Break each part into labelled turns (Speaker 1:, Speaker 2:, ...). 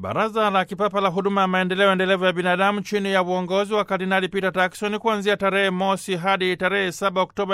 Speaker 1: Baraza la Kipapa la Huduma ya Maendeleo Endelevu ya Binadamu chini ya uongozi wa Kardinali Peter Turkson kuanzia tarehe mosi hadi tarehe 7 Oktoba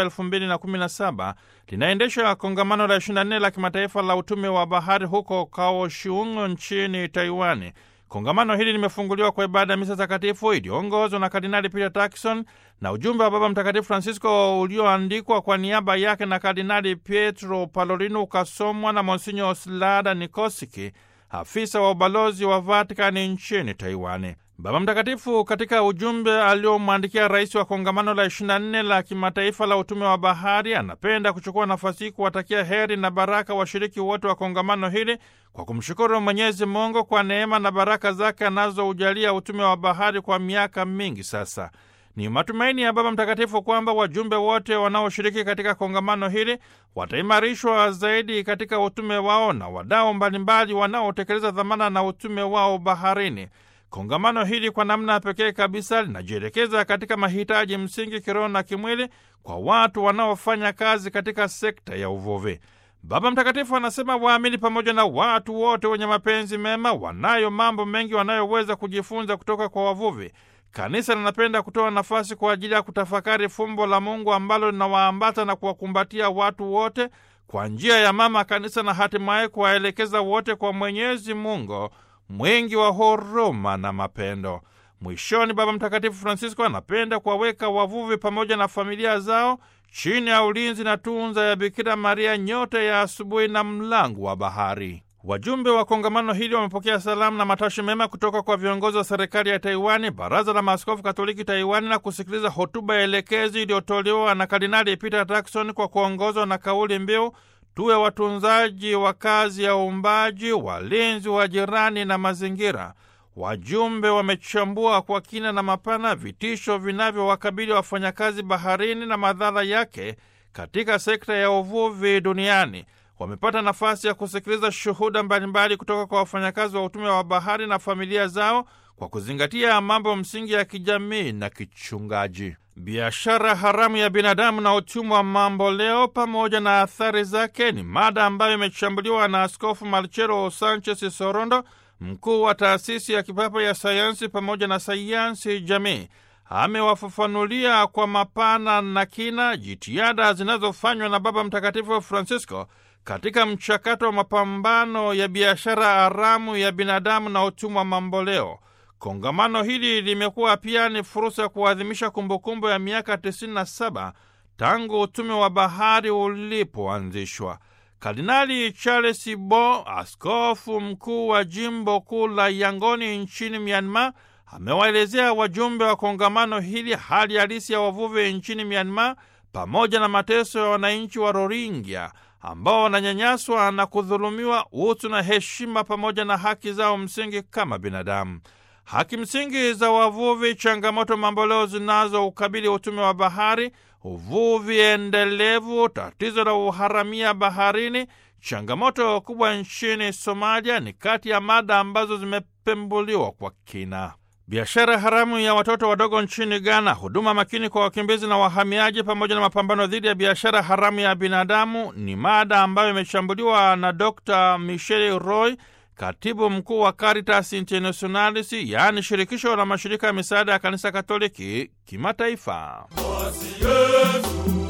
Speaker 1: 2017 linaendesha kongamano la 24 la kimataifa la utume wa bahari huko Kaohsiung nchini Taiwani. Kongamano hili limefunguliwa kwa ibada ya misa takatifu iliyoongozwa na Kardinali Peter Turkson na ujumbe wa Baba Mtakatifu Francisco ulioandikwa kwa niaba yake na Kardinali Pietro Parolin ukasomwa na Monsinyo Slada Nikosiki, afisa wa ubalozi wa Vatikani nchini Taiwani. Baba Mtakatifu katika ujumbe aliomwandikia rais wa kongamano la 24 la kimataifa la utume wa bahari anapenda kuchukua nafasi hii kuwatakia heri na baraka washiriki wote wa kongamano hili kwa kumshukuru Mwenyezi Mungu kwa neema na baraka zake anazoujalia utume wa bahari kwa miaka mingi sasa. Ni matumaini ya Baba Mtakatifu kwamba wajumbe wote wanaoshiriki katika kongamano hili wataimarishwa zaidi katika utume wao na wadau mbalimbali wanaotekeleza dhamana na utume wao baharini. Kongamano hili kwa namna pekee kabisa linajielekeza katika mahitaji msingi kiroho na kimwili kwa watu wanaofanya kazi katika sekta ya uvuvi. Baba Mtakatifu anasema waamini pamoja na watu wote wenye mapenzi mema wanayo mambo mengi wanayoweza kujifunza kutoka kwa wavuvi. Kanisa linapenda kutoa nafasi kwa ajili ya kutafakari fumbo la Mungu ambalo linawaambata na kuwakumbatia watu wote kwa njia ya Mama Kanisa na hatimaye kuwaelekeza wote kwa Mwenyezi Mungu mwingi wa huruma na mapendo. Mwishoni, Baba Mtakatifu Francisco anapenda kuwaweka wavuvi pamoja na familia zao chini ya ulinzi na tunza ya Bikira Maria, nyota ya asubuhi na mlango wa bahari. Wajumbe wa kongamano hili wamepokea salamu na matashi mema kutoka kwa viongozi wa serikali ya Taiwani, baraza la maaskofu katoliki Taiwani, na kusikiliza hotuba ya elekezi iliyotolewa na Kardinali Peter Turkson kwa kuongozwa na kauli mbiu tuwe watunzaji wa kazi ya uumbaji, walinzi wa jirani na mazingira. Wajumbe wamechambua kwa kina na mapana vitisho vinavyowakabili wafanyakazi baharini na madhara yake katika sekta ya uvuvi duniani. Wamepata nafasi ya kusikiliza shuhuda mbalimbali kutoka kwa wafanyakazi wa utume wa bahari na familia zao kwa kuzingatia mambo msingi ya kijamii na kichungaji. Biashara haramu ya binadamu na utumwa wa mambo leo pamoja na athari zake ni mada ambayo imechambuliwa na Askofu Marcelo Sanchez Sorondo, mkuu wa taasisi ya kipapa ya sayansi pamoja na sayansi jamii. Amewafafanulia kwa mapana na kina jitihada zinazofanywa na Baba Mtakatifu Francisco katika mchakato wa mapambano ya biashara haramu ya binadamu na utumwa mamboleo. Kongamano hili limekuwa pia ni fursa ya kuadhimisha kumbukumbu ya miaka 97 tangu utume wa bahari ulipoanzishwa. Kardinali Charles Bo, askofu mkuu wa jimbo kuu la Yangoni nchini Myanmar, amewaelezea wajumbe wa kongamano hili hali halisi ya wavuvi nchini Myanmar pamoja na mateso ya wananchi wa Rohingya ambao wananyanyaswa na kudhulumiwa utu na heshima pamoja na haki zao msingi kama binadamu. Haki msingi za wavuvi, changamoto mamboleo zinazoukabili utume wa bahari, uvuvi endelevu, tatizo la uharamia baharini, changamoto kubwa nchini Somalia ni kati ya mada ambazo zimepembuliwa kwa kina. Biashara haramu ya watoto wadogo nchini Ghana, huduma makini kwa wakimbizi na wahamiaji, pamoja na mapambano dhidi ya biashara haramu ya binadamu ni mada ambayo imechambuliwa na Dr Michel Roy, katibu mkuu wa Caritas Internationalis, yaani shirikisho la mashirika ya misaada ya kanisa Katoliki kimataifa.
Speaker 2: Basi Yesu